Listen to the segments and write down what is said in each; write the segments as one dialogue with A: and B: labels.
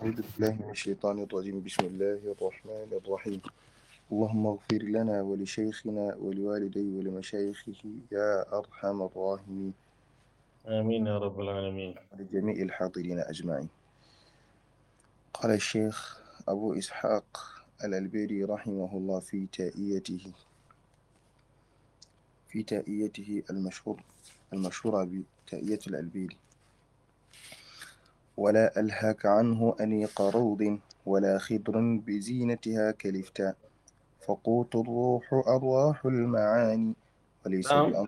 A: أعوذ بالله من الشيطان الرجيم بسم الله الرحمن الرحيم اللهم اغفر لنا ولشيخنا ولوالدي ولمشايخه يا أرحم الراحمين
B: آمين يا رب العالمين
A: ولجميع الحاضرين أجمعين قال الشيخ أبو إسحاق الألبيري رحمه الله في تائيته في تائيته المشهور المشهورة بتائية الألبيري ولا ألهاك عنه أنيق روض ولا خضر بزينتها كلفتا فقوت الروح أرواح المعاني وليس
B: نعم.
A: بأمر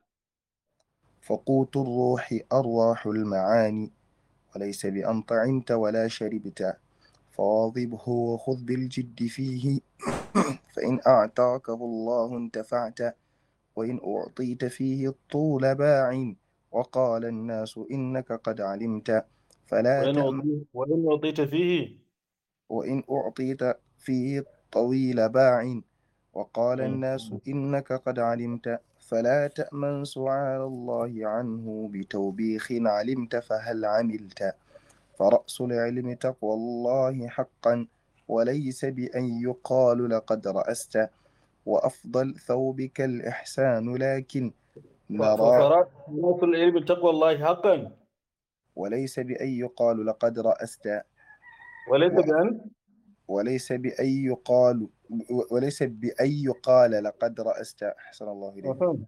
A: فقوت الروح أرواح المعاني وليس بأن طعمت ولا شربت فواظبه وخذ بالجد فيه فإن أعطاكه الله انتفعت وإن أعطيت فيه الطول باع وقال الناس إنك قد علمت فلا
B: وإن
A: تأمن
B: أعطيت وإن أعطيت فيه
A: وإن أعطيت فيه الطويل باع وقال
B: مم.
A: الناس إنك قد علمت فلا تأمن سعال الله عنه بتوبيخ علمت فهل عملت فرأس العلم تقوى الله حقا وليس بأن يقال لقد رأست وأفضل ثوبك الإحسان لكن نرى
B: فراس العلم تقوى الله حقا
A: وليس بأن يقال لقد رأست
B: وليس
A: و-
B: بأن
A: وليس بأن يقال وليس بأن يقال لقد رأست أحسن الله إليك
B: أها.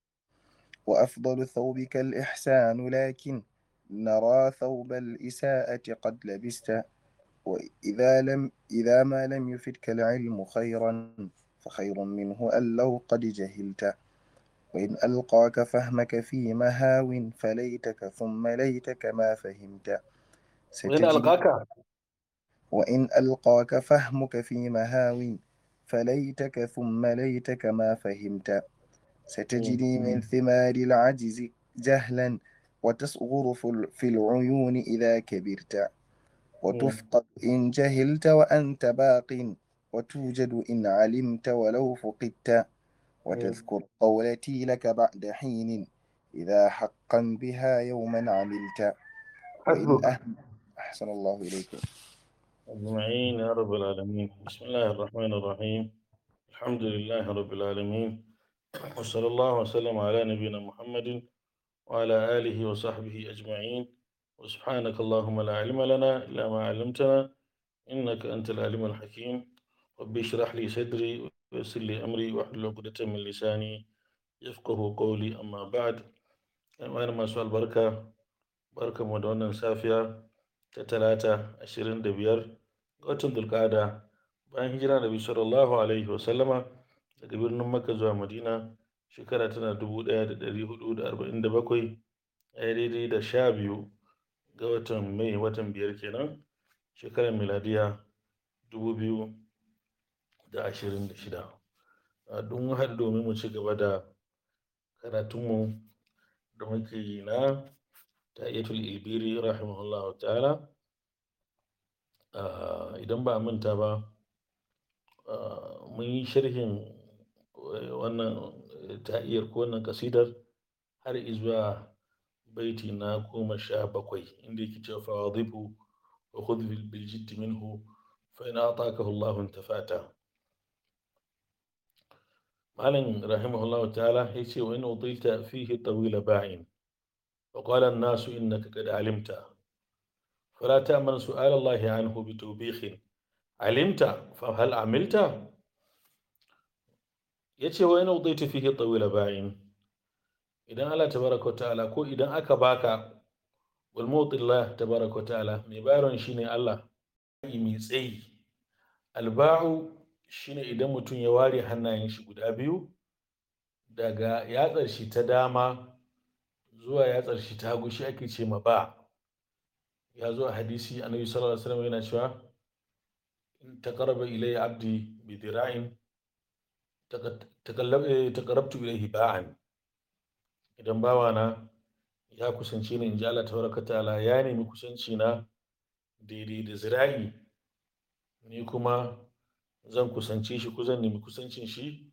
A: وأفضل ثوبك الإحسان لكن نرى ثوب الإساءة قد لبست وإذا لم إذا ما لم يفدك العلم خيرا فخير منه أن لو قد جهلت وإن ألقاك فهمك في مهاو فليتك ثم ليتك ما فهمت
B: وإن
A: ستجد
B: ألقاك
A: وإن ألقاك فهمك في مهاو فليتك ثم ليتك ما فهمت ستجري من ثمار العجز جهلا وتصغر في ال- في العيون إذا كبرت وتفقد إن جهلت وأنت باق وتوجد إن علمت ولو فقدت وتذكر قولتي لك بعد حين إذا حقا بها يوما عملت وإن
B: حسبك
A: أهم أحسن الله إليكم
B: أجمعين يا رب العالمين بسم الله الرحمن الرحيم الحمد لله رب العالمين وصلى الله وسلم على نبينا محمد وعلى آله وصحبه أجمعين وسبحانك اللهم لا علم لنا إلا ما علمتنا إنك أنت العليم الحكيم ربي اشرح لي صدري ويسر لي أمري واحلل عقدة من لساني يفقه قولي أما بعد أنا ما سؤال بركة بركة مدونة سافية تتلاتة عشرين دبير watan dulkada bayan hijira da sallallahu alaihi wasallama daga birnin makka zuwa madina shekara tana dubu ɗaya da ɗari hudu da arba'in da bakwai ɗaya daidai da sha biyu ga watan mai watan biyar kenan shekarar miladiya dubu biyu da ashirin da shida a don haɗu domin mu ci gaba da karatunmu da muke yi na ta'iyatul ilbiri rahimahullahu ta'ala Ah, idan ba a manta ba ah, mun yi sharhin eh, wannan eh, ta'iyar ko wannan kasidar har izuwa baiti na goma sha bakwai inda yake cewa fawadhibu wa khudh bil bil jiddi minhu fa in atakahu Allahu intafata malam rahimahullahu ta'ala yace wa in udilta fihi tawila ba'in wa qala an-nasu innaka qad alimta فلا تأمن سؤال الله عنه بتوبيخ علمت فهل عملت yace wa yana udaita fihi tawila ba'in idan Allah tabaraka wa ta'ala ko idan aka baka wal mutillah tabaraka wa ta'ala mai bayarwan shine Allah mai tsayi alba'u shine idan mutum ya ware hannayen shi guda biyu daga yatsar shi ta dama zuwa yatsar shi ta hagu shi ake ce ma ba ya zo a hadisi annabi sallallahu alaihi wasallam yana cewa in taqarraba ilayya abdi bi dira'in taqarrabtu ilayhi ba'an idan bawana ya kusance ni in ji Allah tabaraka ta'ala ya nemi kusanci na daidai da zira'i ni kuma zan kusance shi ko zan nemi kusancin shi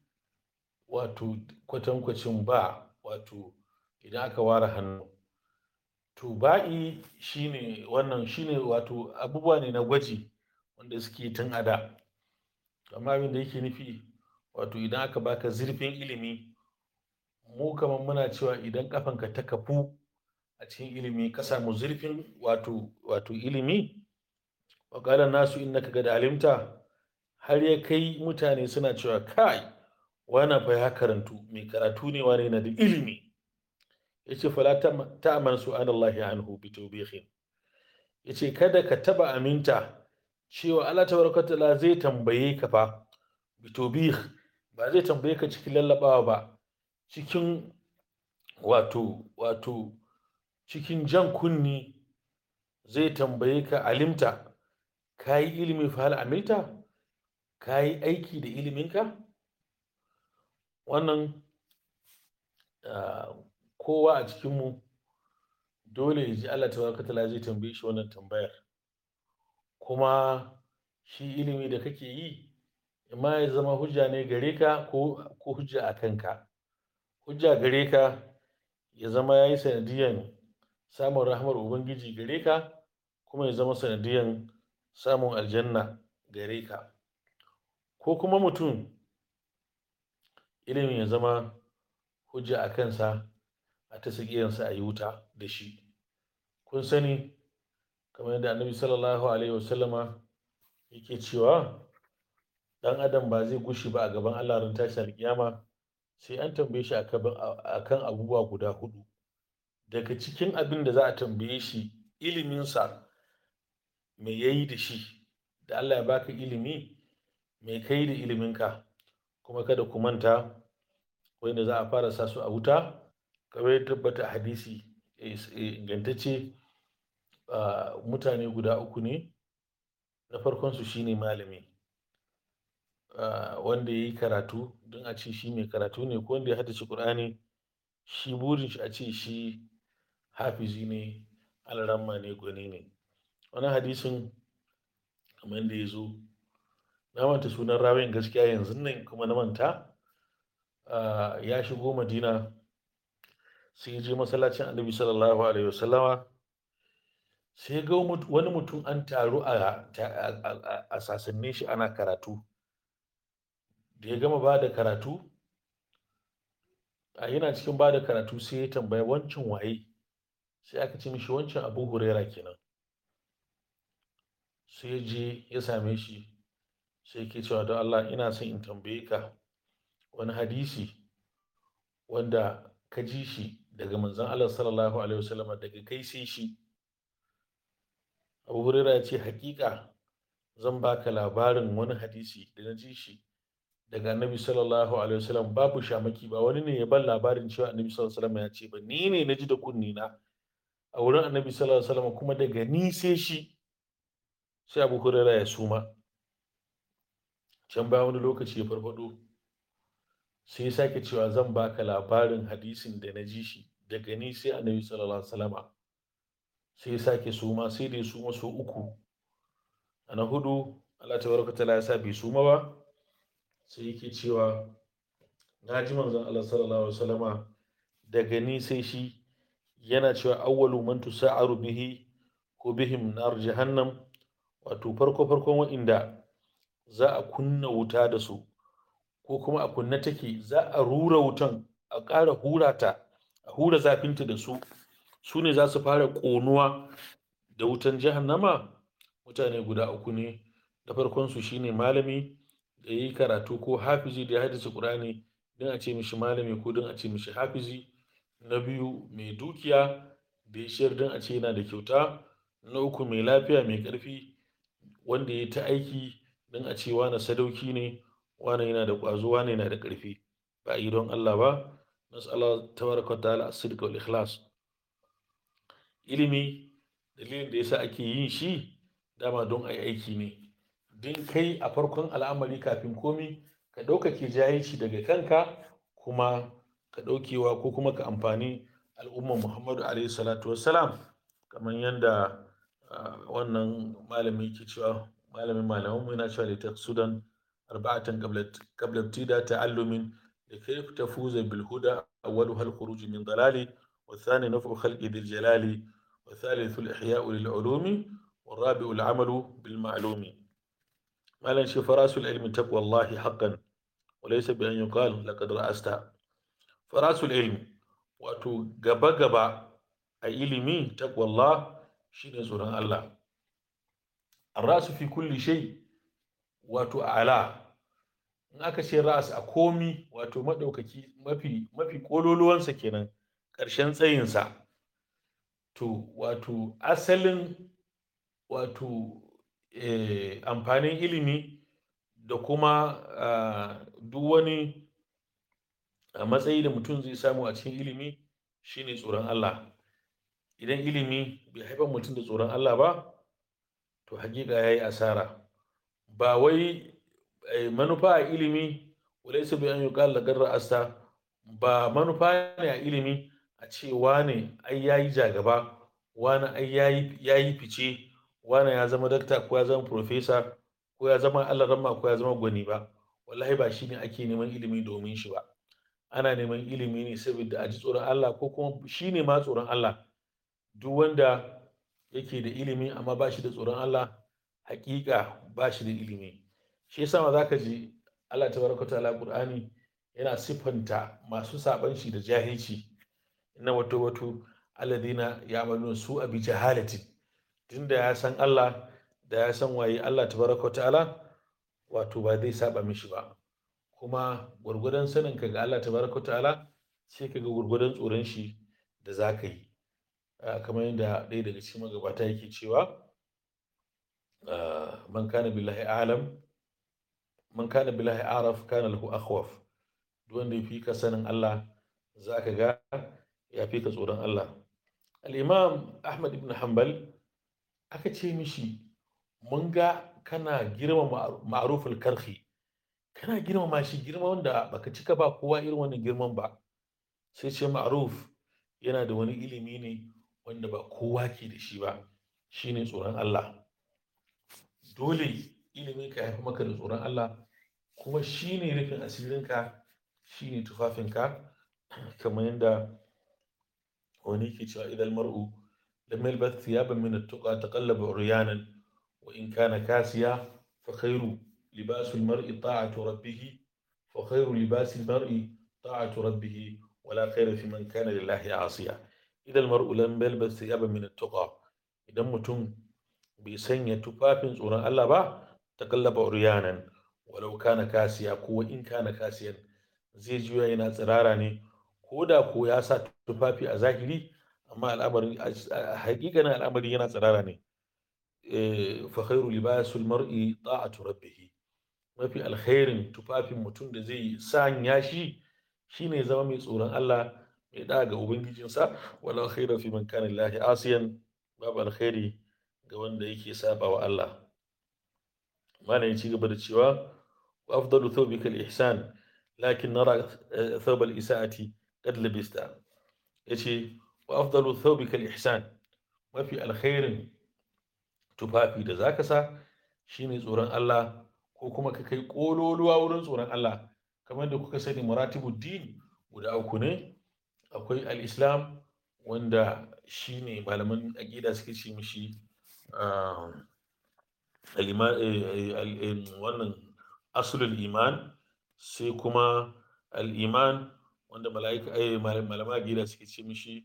B: wato kwatankwacin ba wato idan aka ware hannu to ba'i shine wannan shine wato abubuwa ne na gwaji wanda suke tun a da amma abin da yake nufi wato idan aka baka zurfin ilimi mu kamar muna cewa idan kafanka ta kafu a cikin ilimi ka samu zurfin wato wato ilimi wa qala nasu innaka qad alimta har ya kai mutane suna cewa kai wannan fa ya karantu mai karatu ne wani yana da ilimi yace fala ta'man su'alallahi anhu bi tawbihin yace kada ka taba aminta cewa Allah tabaraka ta'ala zai tambaye ka fa bi tawbih ba zai tambaye ka cikin lallabawa ba cikin wato wato cikin jan kunni zai tambaye ka alimta ka yi ilimi fa hal amilta ka yi aiki da iliminka wannan kowa a cikinmu dole ya ji Allah tabaraka ta'ala zai tambaye shi wannan tambayar kuma shi ilimi da kake yi imma ya zama hujja ne gare ka ko hujja a kanka hujja gare ka ya zama ya yi sanadiyan samun rahmar ubangiji gare ka kuma ya zama sanadiyan samun aljanna gare ka ko kuma mutum ilimin ya zama hujja a kansa a ta sakiyansa a yi wuta da shi kun sani kamar yadda annabi sallallahu alaihi wasallama yake cewa dan adam ba zai gushi ba a gaban Allah ran tashi alkiyama sai an tambaye shi akan abubuwa guda hudu daga cikin abin da za a tambaye shi iliminsa me yayi da shi da Allah ya baka ilimi me kai da iliminka kuma kada ku manta wanda za a fara sa su a wuta kamar ya tabbata hadisi ingantacce mutane guda uku ne na farkon su shine malami wanda ya yi karatu don a ce shi mai karatu ne ko wanda ya haddace Kur'ani shi burin shi a ce shi hafizi ne alaramma ne gwani ne wani hadisin kamar yadda ya zo na manta sunan rawin gaskiya yanzu nan kuma na manta ya shigo madina sai je masallacin annabi sallallahu alaihi wasallama sai ga wani mutum an taru a sasannin shi ana karatu da ya gama ba da karatu a yana cikin ba da karatu sai ya tambaya wancan waye sai aka ce mishi wancan abu huraira kenan sai je ya same shi sai ke cewa don Allah ina son in tambaye ka wani hadisi wanda ka ji shi daga manzon Allah sallallahu alaihi wasallam daga kai sai shi abu huraira ya ce hakika zan baka labarin wani hadisi da na ji shi daga annabi sallallahu alaihi wasallam babu shamaki ba wani ne ya ban labarin cewa annabi sallallahu alaihi wasallam ya ce ba ni ne na ji da kunni na a wurin annabi sallallahu alaihi wasallam kuma daga ni sai shi sai abu hurairah ya suma can bayan wani lokaci ya farfado sai ya sake cewa zan baka labarin hadisin da na ji shi daga ni sai annabi sallallahu alaihi wasallam sai ya sake suma sai da ya suma so uku a na hudu Allah tabaraka ta'ala ya sa bai suma ba sai yake cewa na ji manzon Allah sallallahu alaihi wasallama daga ni sai shi yana cewa awwalu man tusa'aru bihi ko bihim nar jahannam wato farko farkon wa'inda za a kunna wuta da su ko kuma a kunna take za a rura wutan a ƙara hura ta a hura zafinta da su su ne za su fara ƙonuwa da wutan jahannama mutane guda uku ne da farkon su shine malami da yi karatu ko hafizi da ya haddace ƙur'ani don a ce mishi malami ko don a ce mishi hafizi na biyu mai dukiya da ya shayar don a ce yana da kyauta na uku mai lafiya mai ƙarfi wanda ya ta aiki don a ce wane sadauki ne wane yana da ƙwazo wane yana da ƙarfi ba a yi don Allah ba nas'ala tabaraka ta'ala as-sidq wal ikhlas ilimi dalilin da yasa ake yin shi dama don a yi aiki ne din kai a farkon al'amari kafin komi ka ɗaukake jahilci daga kanka kuma ka ɗaukewa ko kuma ka amfani al'ummar muhammadu alaihi salatu wassalam kamar yadda wannan malami ke cewa malamin malaman mu yana cewa da ta sudan arba'atan qabla tida ta'allumin da kai tafuza bil huda awwalu hal khuruj min dalali wa thani nafu khalqi bil jalali والثالث الإحياء للعلوم والرابع العمل بالمعلوم ما لن فراس العلم تقوى الله حقا وليس بأن يقال لقد رأست فراس العلم wato gaba-gaba a ilimi takwallah shine tsoron Allah rasu fi kulli shay wato ala in aka ce ras a komi wato maɗaukaki mafi mafi kololuwansa kenan ƙarshen tsayinsa to wato asalin wato eh, amfanin ilimi da kuma uh, duk wani a matsayi da mutum zai samu a cikin ilimi shine tsoron Allah idan ilimi bai haifar mutum da tsoron Allah ba to hakika ya yi asara ba wai manufa a ilimi wadai su bayan yi ƙalla asta ba manufa ne a ilimi a ce wane ai ya yi jagaba wane ai ya yi fice wane ya zama dakta ko ya zama profesa ko ya zama alarama ko ya zama gwani ba wallahi ba shi ne ake neman ilimi domin shi ba ana neman ilimi ne saboda a ji tsoron Allah ko kuma shi ne ma tsoron Allah duk wanda yake da ilimi amma ba shi da tsoron Allah hakika ba shi da ilimi shi yasa ma zaka ji Allah tabaraka ta'ala Qur'ani yana siffanta masu saban shi da jahilci inna wato wato alladina ya'maluna su abi jahalati tunda ya san Allah da ya san waye Allah tabaraka ta'ala wato ba zai saba mishi ba kuma gwargwadon sanin ka ga Allah tabaraka ta'ala sai ka ga gwargwadon tsoron shi da za ka yi kamar yadda ɗaya daga cikin magabata yake cewa man kana billahi alam man kana billahi araf kana lahu akhwaf duk wanda ya fi ka sanin Allah za ka ga ya fi ka tsoron Allah al-imam Ahmad ibn Hanbal aka ce mishi mun ga kana girma ma'aruful karhi kana girmama shi girma wanda baka cika ba kowa irin wannan girman ba sai ce ma'ruf yana da wani ilimi ne wanda ba kowa ke da shi ba shine tsoron Allah dole ilimin ka haifi maka da tsoron Allah kuma shine rufin asirinka shine tufafinka kamar yadda wani ke cewa idan mar'u lam yalbath thiyaban min at-tuqa taqallaba uryanan wa in kana kasiya fa khairu لباس المرء طاعة ربه وخير لباس المرء طاعة ربه ولا خير في من كان لله عاصيا إذا المرء لم يلبس ثيابا من التقى إذا متم بسنية تفافن سورة الله با تقلب عريانا ولو كان كاسيا كو إن كان كاسيا zai juya yana tsirara ne ko da ko ya sa tufafi a zahiri amma al'amari hakikanin al'amari yana tsirara ne fa khairu libasul mar'i ta'atu rabbih mafi alkhairin tufafin mutum da zai sanya shi shine zama mai tsoron Allah mai da ga ubangijinsa wala khaira fi man kana lillahi asiyan babu alkhairi ga wanda yake saba wa Allah mana ya ci gaba da cewa wa afdalu thawbika al-ihsan lakin nara thawb al-isaati qad labista yace wa afdalu thawbika al-ihsan mafi alkhairin tufafi da zaka sa shine tsoron Allah ko kuma ka kai kololuwa wurin tsoron Allah kamar da kuka sani maratibu din guda uku ne akwai al-islam wanda shine malaman aqida suke ce mishi wannan asulul iman sai kuma al-iman wanda mala'ika malaman aqida suke ce mishi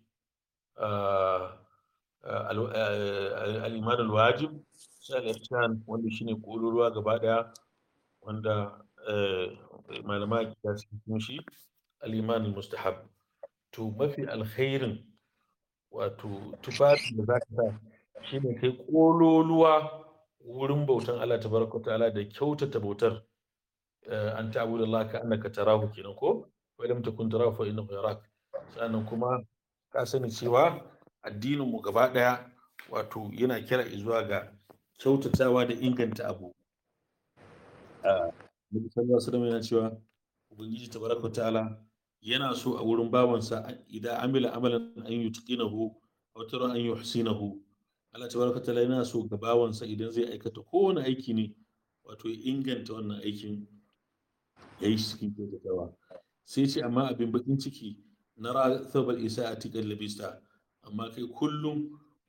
B: al-iman al-wajib sai al-ihsan wanda shine kololuwa gaba daya wanda malama akida suke cikin shi al-iman mustahab to mafi alkhairin wato tufafi da zaka sa shine kai kololuwa wurin bautan Allah tabaraka ta'ala da kyautata bautar an ta'budu Allah ka annaka tarahu kenan ko wa lam takun tarahu fa innahu yarak sannan kuma ka sani cewa addinin mu gaba daya wato yana kira zuwa ga kyautatawa da inganta abu Nabi sallallahu alaihi wasallam yana cewa Ubangiji tabaraka ta'ala yana so a wurin bawansa idan amila amalan an yutqinahu aw tara an yuhsinahu Allah tabaraka ta'ala yana so ga bawansa idan zai aikata kowane aiki ne wato ya inganta wannan aikin ya yi cikin kyautatawa sai ce amma abin bakin ciki na ra thawbal isa'ati qad labista amma kai kullum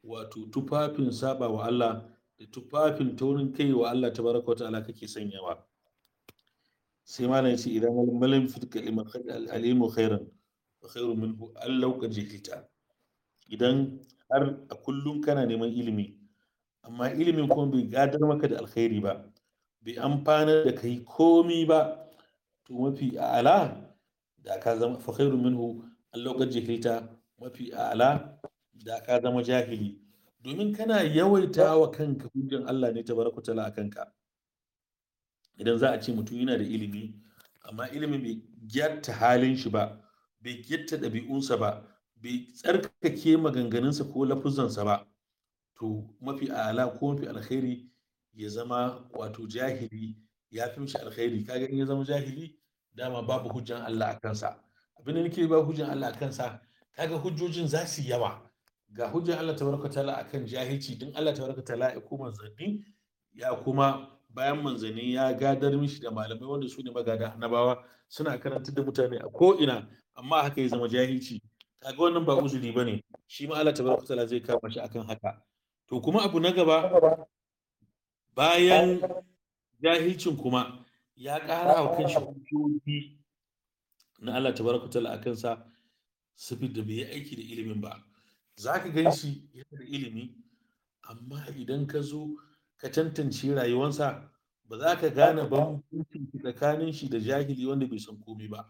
B: wato tufafin saba wa Allah da tufafin taurin kai wa Allah tabaraka wa ta'ala kake sanyawa sai malam ya ce idan malam fitka al-ilmu khairan wa khairu minhu allau qad jahilta idan har a kullum kana neman ilimi amma ilimin kuma bai gadar maka da alkhairi ba bai amfana da kai komi ba to mafi a'ala da ka zama fa khairu minhu allau qad jahilta mafi a'ala da ka zama jahili domin kana yawaita wa kanka hujjan Allah ne tabaraka ta'ala a kanka idan za a ce mutum yana da ilimi amma ilimin bai gyatta halin shi ba bai gyatta ɗabi'unsa ba bai tsarkake maganganunsa ko lafuzansa ba to mafi ala ko mafi alkhairi ya zama wato jahili ya fi mishi alkhairi kaga in ya zama jahili dama babu hujjan Allah a kansa abin da nake ba hujjan Allah a kansa kaga hujjojin za su yawa ga hujjan Allah tabaraka ta'ala akan jahilci din Allah tabaraka ta'ala ya kuma zanni ya kuma bayan manzanni ya gadar mishi da malamai wanda su ne magada annabawa suna karantar da mutane a ko'ina amma haka ya zama jahilci kaga wannan ba uzuri bane shi ma Allah tabaraka ta'ala zai kama shi akan haka to kuma abu na gaba bayan jahilcin kuma ya ƙara wa kanshi hujjoji na Allah tabaraka ta'ala akan sa saboda bai yi aiki da ilimin ba zaka gan shi yana da ilimi amma idan ka zo ka tantance rayuwansa ba za ka gane bambancin tsakanin shi da jahili wanda bai san komai ba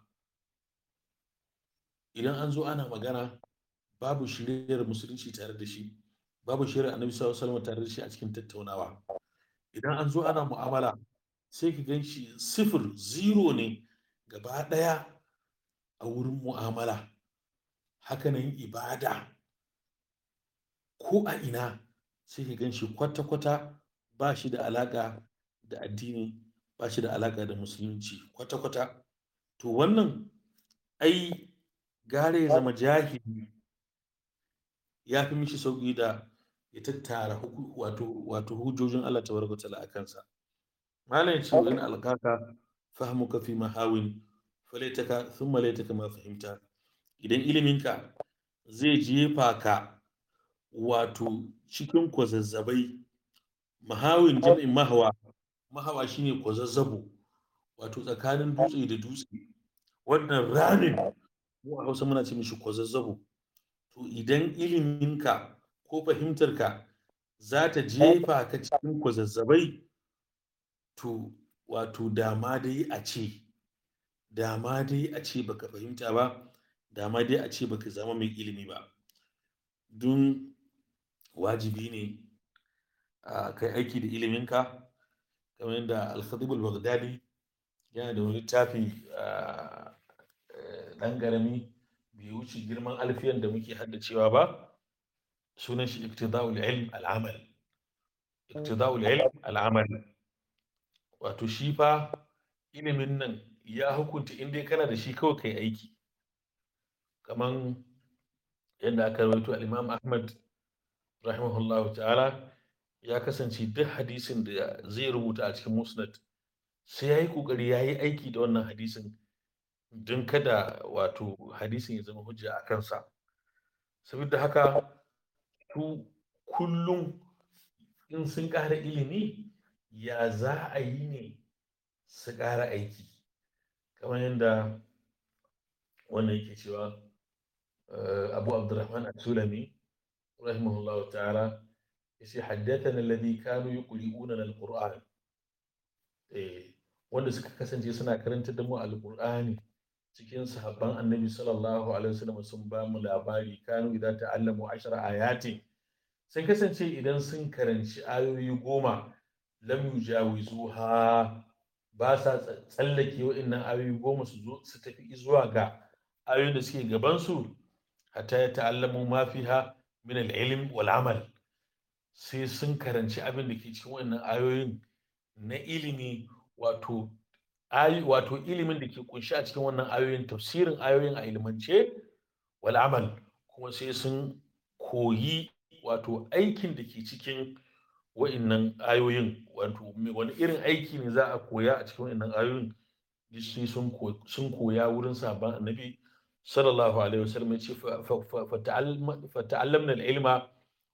B: idan an zo ana magana babu shiriyar musulunci tare da shi babu shiriyar annabi sallallahu alaihi tare da shi a cikin tattaunawa idan an zo ana mu'amala sai ka gan shi sifir zero ne gaba ɗaya a wurin mu'amala hakanan ibada ko a ina sai ka gan shi kwata-kwata ba shi da alaƙa da addini ba shi da alaƙa da musulunci kwata-kwata to wannan ai gare ya zama jahili ya fi mishi sauƙi da ya tattara wato wato hujjojin Allah tabaraka ta'ala a kansa malam ya ce wa in alqaka fahmuka fi mahawin falaitaka thumma laitaka ma fahimta idan iliminka zai jefa ka wato cikin kwazazzabai mahawin jam'in mahawa mahawa shine kwazazzabo wato tsakanin dutse da dutse wannan ramin mu a hausa muna ce mishi kwazazzabo to idan iliminka ko fahimtarka za ta jefa ka cikin kwazazzabai to wato dama dai a ce dama dai a ce baka fahimta ba dama dai a ce baka zama mai ilimi ba don wajibi ne a kai aiki da iliminka kamar yadda al-khatib al-baghdadi yana da wani littafi dan garami bai wuce girman alfiyan da muke haddacewa ba sunan shi iktida'ul ilm al-amal iktida'ul ilm al-amal wato shi fa ilimin nan ya hukunta in dai kana da shi kawai kai aiki kaman yadda aka rawaito al-imam ahmad rahimahullahu ta'ala ya kasance duk hadisin da zai rubuta a cikin musnad sai ya yi ƙoƙari ya yi aiki da wannan hadisin don kada wato hadisin ya zama hujja a kansa saboda haka su kullum in sun ƙara ilimi ya za a yi ne su ƙara aiki kamar yadda wannan yake cewa abu abdurrahman al-sulami rahimahullahu ta'ala yace haddathana alladhi kanu yuqri'una al-qur'an eh wanda suka kasance suna karanta da mu al-qur'ani cikin sahabban annabi sallallahu alaihi wasallam sun ba mu labari kanu idan ta'allamu ashara ayatin sun kasance idan sun karanci ayoyi goma lam yujawizuha ba sa tsallake wa'annan ayoyi goma su zo su tafi zuwa ga ayoyin da suke gaban su hatta ya ta'allamu ma fiha min al-ilm wal amal sai sun karanci abin da ke cikin wannan ayoyin na ilimi wato ayi wato ilimin da ke kunshi a cikin wannan ayoyin tafsirin ayoyin a ilimance wal amal kuma sai sun koyi wato aikin da ke cikin wa'innan ayoyin wato wani irin aiki ne za a koya a cikin wa'innan ayoyin sai sun koya wurin sabon annabi sallallahu alaihi wasallam ya ce fa ta'allamna al-ilma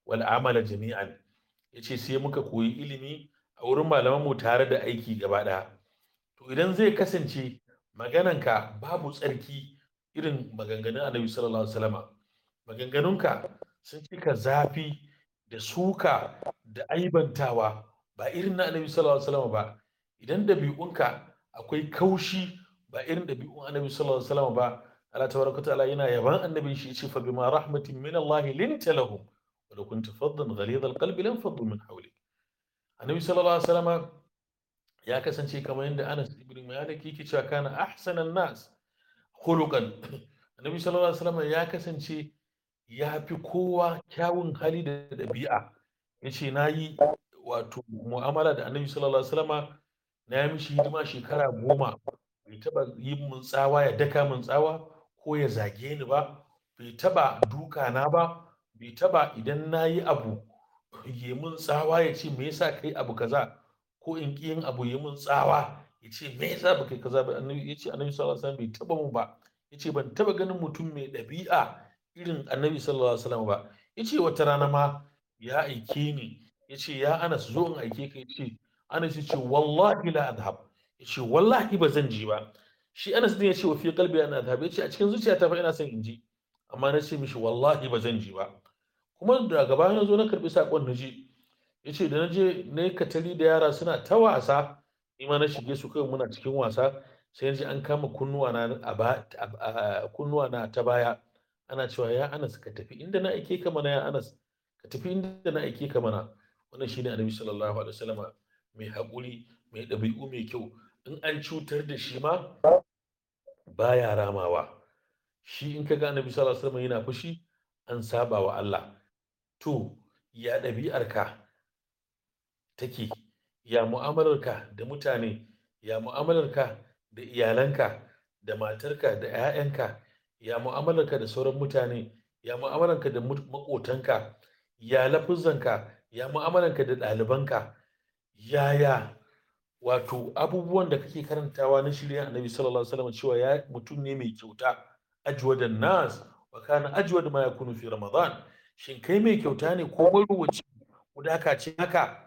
B: wal amala jami'an yace sai muka koyi ilimi a wurin malaman mu tare da aiki gaba ɗaya to idan zai kasance magananka babu tsarki irin maganganun annabi sallallahu alaihi wasallama maganganunka sun cika zafi da suka da aibantawa ba irin na annabi sallallahu alaihi wasallama ba idan ɗabi'unka akwai kaushi ba irin ɗabi'un annabi sallallahu alaihi wasallama ba Allah tabaraka ta'ala yana yaban annabin shi yace fa bima rahmatin min Allah linta lahum wa law kunta faddan ghalidha alqalbi lam faddu min hawlik annabi sallallahu alaihi wasallama ya kasance kamar yadda Anas ibn Malik yake cewa kana ahsanan nas khuluqan annabi sallallahu alaihi wasallama ya kasance ya fi kowa kyawun hali da ɗabi'a yace nayi wato mu'amala da annabi sallallahu alaihi wasallama na yi mishi hidima shekara goma bai taba yi mun tsawa ya daka mun tsawa ko ya zage ni ba bai taba duka na ba bai taba idan na yi abu ya mun tsawa ya ce me yasa kai abu kaza ko in ki yin abu ya mun tsawa ya ce me yasa ba kai kaza ba annabi ya ce annabi sallallahu alaihi wasallam bai taba mu ba ya ce ban taba ganin mutum mai ɗabi'a irin annabi sallallahu alaihi wasallam ba ya ce wata rana ma ya aike ni ya ce ya anas zo in aike ka ya ce anas ya ce wallahi la adhab ya ce wallahi ba zan ji ba shi anas din ya ce wa fi qalbi ana adhab ya ce a cikin zuciyata fa ina son in ji amma na ce mishi wallahi ba zan ji ba kuma da gaba na zo na karbi sakon na ji ya ce da na je na yi katari da yara suna ta wasa ni ma na shige su kai muna cikin wasa sai na ji an kama kunnuwa na a kunnuwa na ta baya ana cewa ya anas ka tafi inda na aike ka mana ya anas ka tafi inda na aike ka mana wannan shine annabi sallallahu alaihi wasallam mai haƙuri mai ɗabi'u mai kyau in an cutar da shi ma baya ramawa shi in ka ga annabi sallallahu alaihi wasallam yana fushi an saba wa Allah to ya ɗabi'arka take ya mu'amalarka da mutane ya mu'amalarka da iyalanka da matarka da 'ya'yanka ya mu'amalarka da sauran mutane ya mu'amalarka da maƙotanka ya lafuzanka ya mu'amalarka da ɗalibanka yaya wato abubuwan da kake karantawa na shirya annabi sallallahu alaihi wasallam cewa ya mutum ne mai kyauta ajwada nas wa kana ajwada ma yakunu fi ramadan shin kai mai kyauta ne ko maruwaci kudaka ce haka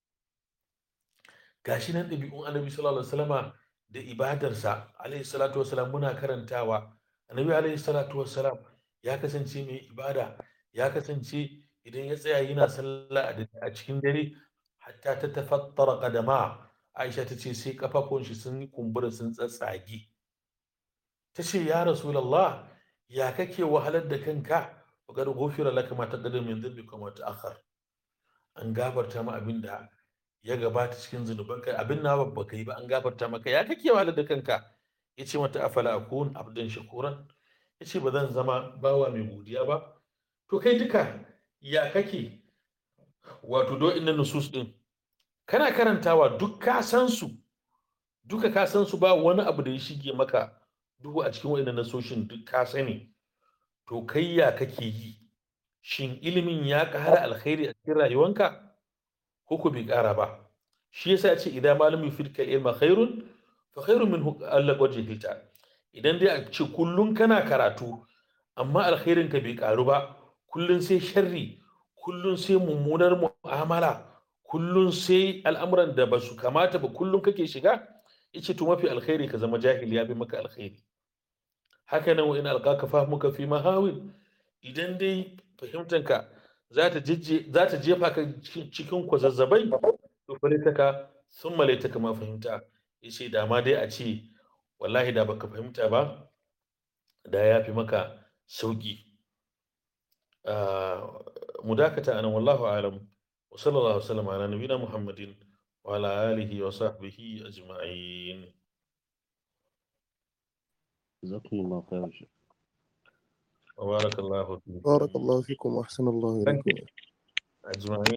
B: gashi nan ɗabi'un annabi sallallahu alaihi wasallama da ibadarsa alaihi salatu wasalam muna karantawa annabi alaihi salatu wasalam ya kasance mai ibada ya kasance idan ya tsaya yana sallah a cikin dare hatta ta tafattara kadama aisha ta ce sai kafafun shi sun yi kumbura sun tsatsage ta ce ya rasulallah ya kake wahalar da kanka wa kad ghufira laka ma taqaddama min dhanbika wa ta'akhkhar an gafarta ma abin da ya gabata cikin zunubanka abin na babba kai ba an gafarta maka ya kake wahalar da kanka yace mata afala akun abdan shakuran yace ba zan zama bawa mai godiya ba to kai duka ya kake wato do inna nusus din kana karantawa duk ka san su duka ka san su ba wani abu da ya shige maka duhu a cikin wa'annan nasoshin duk ka sani to kai ya kake yi shin ilimin ya ƙara alkhairi a cikin rayuwanka ko ko bai ƙara ba shi yasa ya ce idan malami firka ilma khairun fa khairun min Allah wajhilta idan dai a ce kullun kana karatu amma alkhairin ka bai ƙaru ba kullun sai sharri kullun sai mummunar mu'amala kullun sai al'amuran da ba su kamata ba kullun kake shiga yace to mafi alkhairi ka zama jahili ya fi maka alkhairi haka nan wa in alqaka fahmuka fi mahawin idan dai fahimtanka za ta za ta jefa ka cikin kwazazzabai to falitaka sun malaitaka ma fahimta yace da ma dai a ce wallahi da baka fahimta ba da ya fi maka sauki mu dakata anan wallahu alam wa sallallahu wasallam ala nabiyina muhammadin wa ala alihi wa sahbihi ajma'in
C: جزاكم الله خير شيخ
B: وبارك الله فيكم
A: بارك الله فيكم وأحسن الله إليكم
B: أجمعين